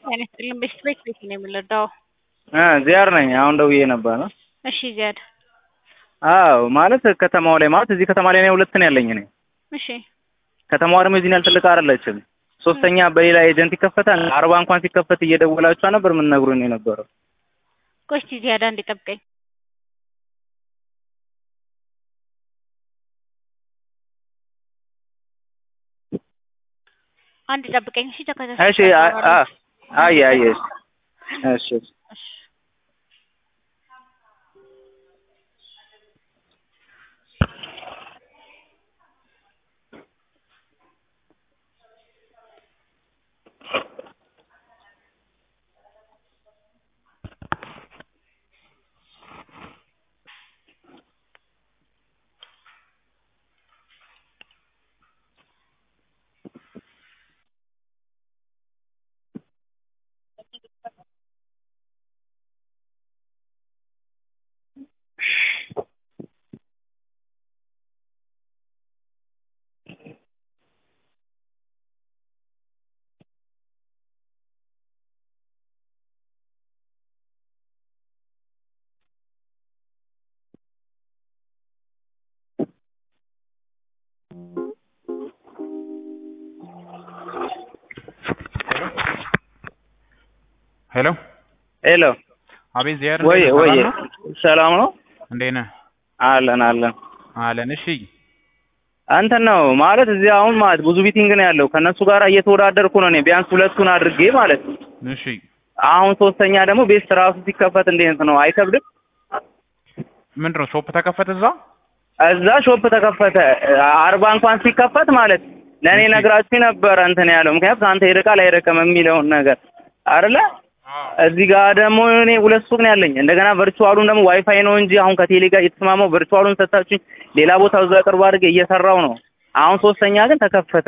ጤና ይስጥልኝ በሽት ቤት ቤት ነው የምንረዳው? ዚያር ነኝ። አሁን ደውዬ ነበር ነው። እሺ ዚያድ። አዎ ማለት ከተማው ላይ ማለት እዚህ ከተማ ላይ ነው ሁለት ነው ያለኝ እኔ። እሺ ከተማዋ ደግሞ የዚህን ያህል ትልቅ አይደለችም። ሶስተኛ በሌላ ኤጀንት ይከፈታል። አርባ እንኳን ሲከፈት እየደወላችሁ ነበር ምን ነግሩኝ ነው የነበረው። ቆይ እስኪ ዚያድ አንዴ ጠብቀኝ። አንድ ጠብቀኝ እሺ። ተከታታይ እሺ አ- አ- አየ አየ እሺ እሺ ሄሎ ሄሎ አቤት ዚያድ ወይ እንዴት ነህ? ወይ ሰላም ነው? ሰላም ነው እንዴት ነህ? አለን አለን አለን። እሺ እንትን ነው ማለት እዚህ አሁን ማለት ብዙ ቢቲንግ ነው ያለው ከእነሱ ጋር እየተወዳደርኩ ነው እኔ ቢያንስ ሁለቱን አድርጌ ማለት ነው። እሺ አሁን ሶስተኛ ደግሞ ቤት ራሱ ሲከፈት እንዴት ነው አይከብድም? ምንድን ነው ሾፕ ተከፈተ እዛ? እዛ ሾፕ ተከፈተ አርባ እንኳን ሲከፈት ማለት ለእኔ እሺ። ነግራችሁ ነበረ እንትን ያለው ምክንያቱም ከአንተ ይርቃል አይረቅም የሚለውን ነገር አይደለ እዚህ ጋር ደግሞ እኔ ሁለት ሱቅ ነው ያለኝ እንደገና ቨርቹዋሉን ደግሞ ዋይፋይ ነው እንጂ አሁን ከቴሌ ጋር የተስማማው ቨርቹዋሉን ሰጣችሁኝ ሌላ ቦታ እዛ ቅርብ አድርጌ እየሰራው ነው አሁን ሶስተኛ ግን ተከፈተ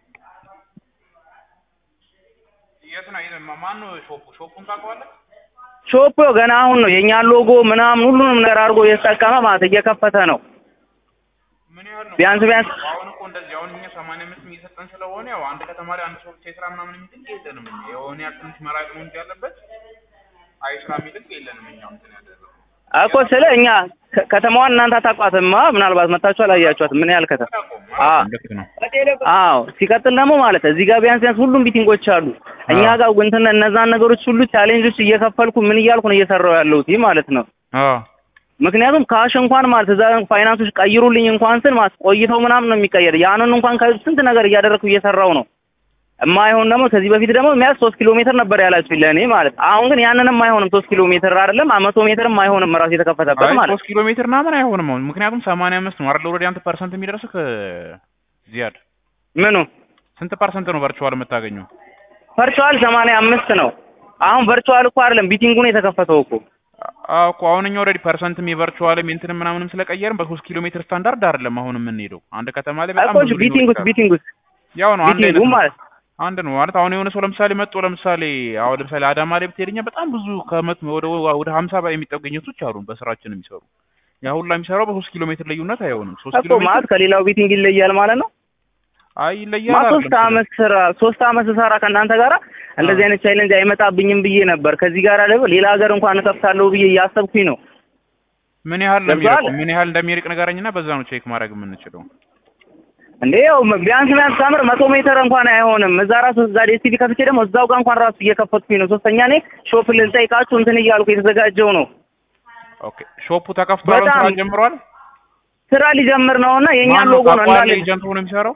የት ነው? የት ነው? ማን ነው ሾፑ? ሾፑን ታውቀዋለህ? ሾፕ ገና አሁን ነው የእኛን ሎጎ ምናምን ሁሉንም ነገር አድርጎ እየተጠቀመ ማለት እየከፈተ ነው ምን ያህል ነው? ቢያንስ ቢያንስ አሁን እኮ እንደዚህ አሁን እኛ ሰማንያ አምስት እየሰጠን ስለሆነ ያው አንድ ከተማ ላይ አንድ ሰው ብቻ የስራ ምናምን የሚጥል የለንም እኛ የሆነ ያህል ትንሽ መራቅ ነው እንጂ ያለበት አይ ስራ የሚጥል የለንም እኛ እንትን ያደረገው እኮ ስለ እኛ ከ- ከተማዋን እናንተ አታውቋትማ ምናልባት መታችሁ አላያችኋትም ምን ያህል ከተማ አ ልክ ነው። አዎ ሲቀጥል ደግሞ ማለት እዚህ ጋር ቢያንስ ቢያንስ ሁሉም ቢቲንጎች አሉ። እኛ ጋር እንትን እነዛን ነገሮች ሁሉ ቻሌንጆች እየከፈልኩ ምን እያልኩ ነው እየሰራው ያለሁት ይህ ማለት ነው። አዎ ምክንያቱም ካሽ እንኳን ማለት እዛ ፋይናንሶች ቀይሩልኝ እንኳን ስል ማለት ቆይተው ምናምን ነው የሚቀየር። ያንን እንኳን ከስንት ነገር እያደረግኩ እየሰራው ነው። የማይሆን ደግሞ ከዚህ በፊት ደግሞ የሚያዝ ሶስት ኪሎ ሜትር ነበር ያላችሁኝ ለእኔ ማለት አሁን ግን ያንንም አይሆንም ሶስት ኪሎ ሜትር አይደለም መቶ ሜትርም አይሆንም ራሱ የተከፈተበት አይ ማለት ሶስት ኪሎ ሜትር ምናምን አይሆንም አሁን ምክንያቱም ሰማንያ አምስት ነው አይደል ኦልሬዲ አንተ ፐርሰንት የሚደርስህ ዚያድ ምኑ ስንት ፐርሰንት ነው ቨርቹዋል የምታገኘው? ቨርቹዋል ሰማንያ አምስት ነው። አሁን ቨርቹዋል እኮ አይደለም ቢቲንጉ ነው የተከፈተው እኮ አዎ እኮ አሁን እኛ ኦልሬዲ ፐርሰንትም የቨርቹዋልም የእንትንም ምናምንም ስለቀየርን በሶስት ኪሎ ሜትር ስታንዳርድ አይደለም አሁን የምንሄደው አንድ ከተማ ላይ በጣም እኮ ብዙ ሊኖር ቢቲንጉስ ይችላል። ቢቲንጉስ ያው ነው አንድ አይነት ቢቲንጉ ነው። ማለት አንድ ነው ማለት አሁን የሆነ ሰው ለምሳሌ መጥቶ ለምሳሌ አሁን ለምሳሌ አዳማ ላይ ብትሄድኛ በጣም ብዙ ከመት ወደ ወደ ሀምሳ በላይ የሚጠጉ ጌቶች አሉን በስራችን የሚሰሩ ያ ሁላ የሚሰራው በሶስት ኪሎ ሜትር ልዩነት አይሆንም። ሶስት ኪሎ እኮ ማለት ሜትር ከሌላው ቢቲንግ ይለያል ማለት ነው። አይ ይለያል ማ አይደለም ሶስት አመት ስራ ሶስት አመት ስሰራ ከእናንተ ጋር እንደዚህ አይነት ቻሌንጅ አይመጣብኝም ብዬ ነበር። ከዚህ ጋር ደግሞ ሌላ ሀገር እንኳን እከፍታለሁ ብዬ እያሰብኩኝ ነው። ምን ያህል ነው ገብቶሃል? የሚርቀው? ምን ያህል እንደሚርቅ ንገረኝና በዛ ነው ቼክ ማድረግ የምንችለው። እንዴ ያው ቢያንስ ቢያንስ ከምር መቶ ሜትር እንኳን አይሆንም። እዛ ራሱ እዛ ዴስቲቪ ከፍቼ ደግሞ እዛው ጋር እንኳን ራሱ እየከፈትኩኝ ነው። ሶስተኛ እኔ ሾፕ ልጠይቃችሁ እንትን እያልኩ የተዘጋጀው ነው። ኦኬ ሾፑ ተከፍቷል፣ በጣም ስራ ጀምሯል። ስራ ሊጀምር ነውና የእኛን ማነው ሎጎ ነው ታውቀዋለህ? እንዳለ ኤጀንት ሆኖ የሚሰራው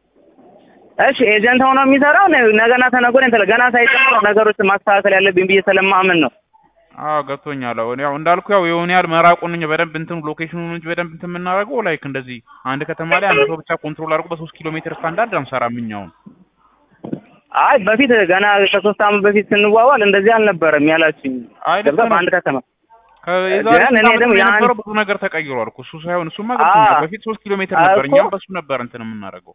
እሺ ኤጀንት ሆኖ የሚሰራው ነ- ነገና ተነገ ወዲያ እንትን ገና ሳይጀምር ነው ነገሮችን ማስተካከል ያለብኝ ብዬ ስለማምን ነው። አዎ ገብቶኛል። አሁን ያው እንዳልኩ ያው የሆነ ያህል መራቁን እንጂ በደንብ እንትን ሎኬሽኑን እንጂ በደንብ እንትን የምናደርገው ላይክ እንደዚህ አንድ ከተማ ላይ አንድ ሰው ብቻ ኮንትሮል አድርጎ በሶስት ኪሎ ሜትር ስታንዳርድ አንሰራም እኛውን። አይ በፊት ገና ከሶስት ዓመት በፊት ስንዋዋል እንደዚህ አልነበረም ያላችኝ። አይ ልክ ገብተህ ነው። በአንድ ከተማ ከዛሬ ግን እኔ ስንት ደግሞ ዓመት ያን- የነበረው ብዙ ነገር ተቀይሯል እኮ እሱ ሳይሆን እሱማ ገብቶኛል። አዎ። በፊት ሶስት ኪሎ ሜትር ነበር፣ እኮ። እኛም በሱ ነበር እንትን የምናደርገው።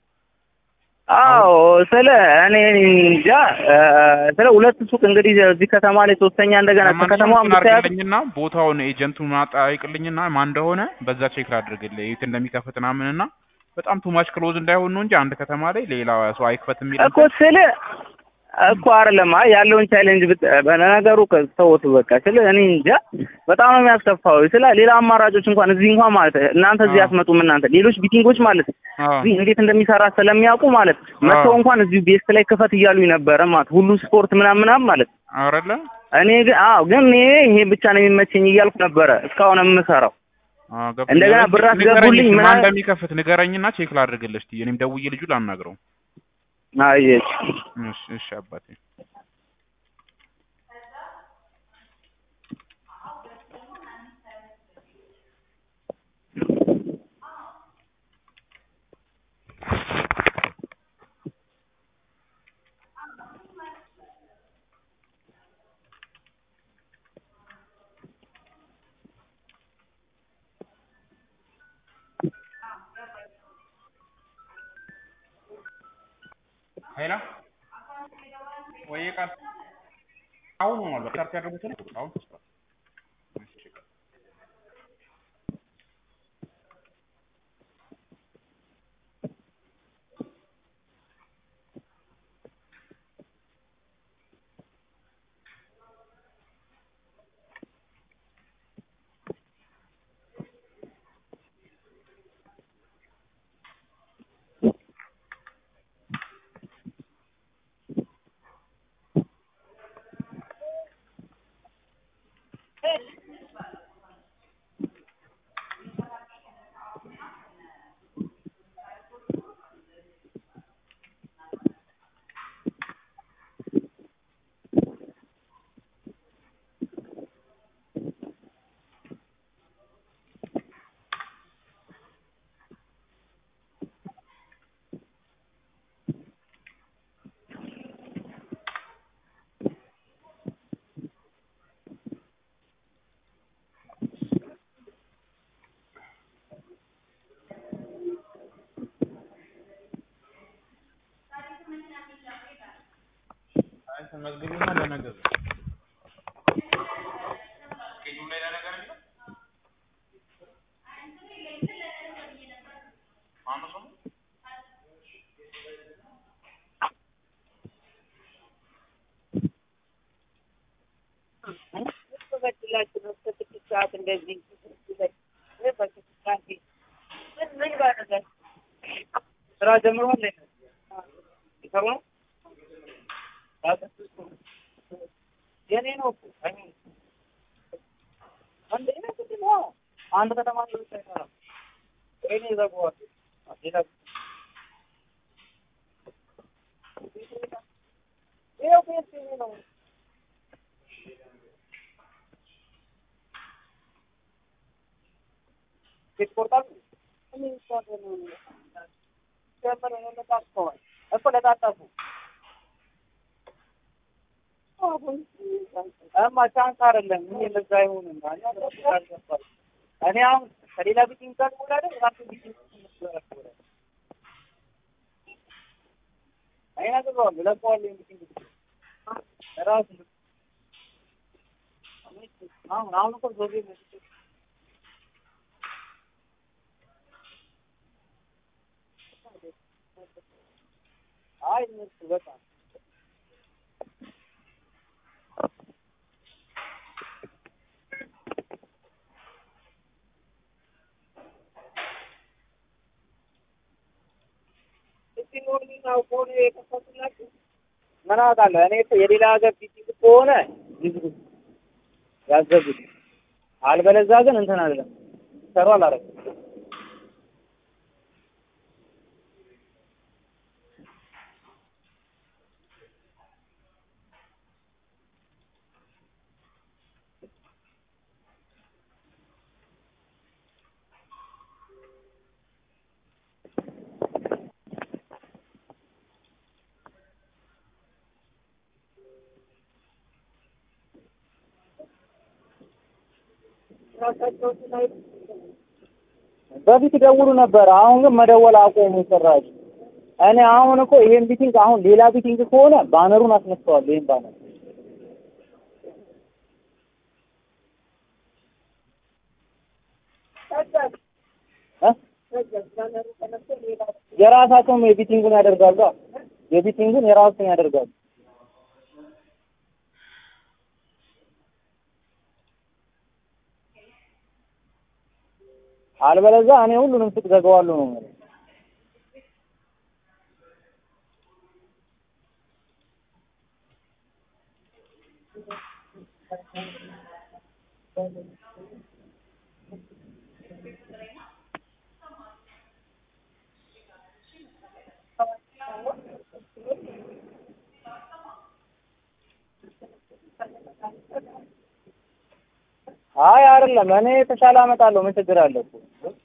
አዎ ስለ እኔ እንጃ እ፣ ስለ ሁለት ሱቅ እንግዲህ እዚህ ከተማ ላይ ሶስተኛ እንደገና ከተማዋ ለማንኛውም ብታያት አድርግልኝና ቦታውን ኤጀንቱን አጠያይቅልኝና ማን እንደሆነ በዛ ቼክ ላድርግልህ የት እንደሚከፍት ምናምንና በጣም ቱማች ክሎዝ እንዳይሆን ነው እንጂ አንድ ከተማ ላይ ሌላ ሰው አይክፈት የሚል እኮ ስለ እኮ አይደለም አይ ያለውን ቻሌንጅ ብት በነገሩ ተውት በቃ ስለ እኔ እንጃ በጣም ነው የሚያስከፋው። ስለ ሌላ አማራጮች እንኳን እዚህ እንኳን ማለት እናንተ እዚህ አዎ። አትመጡም እናንተ ሌሎች ቢቲንጎች ማለት አዎ እዚህ እንዴት እንደሚሰራ ስለሚያውቁ ማለት መጥተው እንኳን እዚሁ ቤስት ላይ ክፈት እያሉኝ ነበረ ማለት ሁሉ ስፖርት ምናምን ምናምን ማለት አይደለ እኔ ግን አዎ ግን እኔ ይሄ ብቻ ነው የሚመቸኝ እያልኩ ነበረ እስካሁን የምሰራው። አዎ ገብቶኛል። እንደገና እስኪ ብር ንገረኝ አስገቡልኝ እስኪ ማን ምናምን- እንደሚከፍት ንገረኝና ቼክ ላድርግልህ እስኪ እኔም ደውዬ ልጁ ላናግረው። አየች እሺ እሺ አባቴ ሄላ ወይ ቃል አሁን ሆኗል። በካርት ያደረጉትን አሁን ተስፋ እሺ አይ ተመዝግቡና ለነገር ስኬጁል ላይ ለነገር የሚለው ማነው ስሙ? ስራ ጀምሯል። ይሰሩ ነው የኔ ነው እኮ አይሆንም። አንድ አይነት እንትን ነው። አንድ ከተማ ላይ ብቻ አይሰራም። እኔ ዘግዋል። ሌላ ይኸው ቤት የኔ ነው። ቤት ቆርጣሉ። እኔ እሷ ነው ጀመረ ነው ለታስከዋል እኮ ለታጠፉ እማ ቻንስ አይደለም። እኔ ለዛ አይሆንም። እኔ አሁን ከሌላ ቢቲንግ ጋር ወዳደር ራሱ ቢቲንግ አይናግረዋለሁ ለቀዋለሁ ቢቲንግ ራሱ አሁን አሁን እኮ ዞቤ አይ እነሱ በጣም ምን አውቃለሁ እኔ እኮ የሌላ ሀገር ቢቲንግ ከሆነ ይዝጉት ያዘጉት፣ አልበለዛ ግን እንትን አይደለም ሰሩ አላረግም። በፊት ደውሉ ነበር። አሁን ግን መደወል አቆሙ ጭራሽ። እኔ አሁን እኮ ይሄን ቢቲንግ አሁን ሌላ ቢቲንግ ከሆነ ባነሩን አስነስተዋለሁ። ይሄን ባነር የራሳቸውም የቢቲንጉን ያደርጋሉ። የቢቲንጉን የራሱን ያደርጋሉ። አልበለዚያ እኔ ሁሉንም ሱቅ ዘጋዋለሁ ነው የምልህ። አይ አይደለም፣ እኔ የተሻለ አመጣለሁ። ምን ችግር አለ እኮ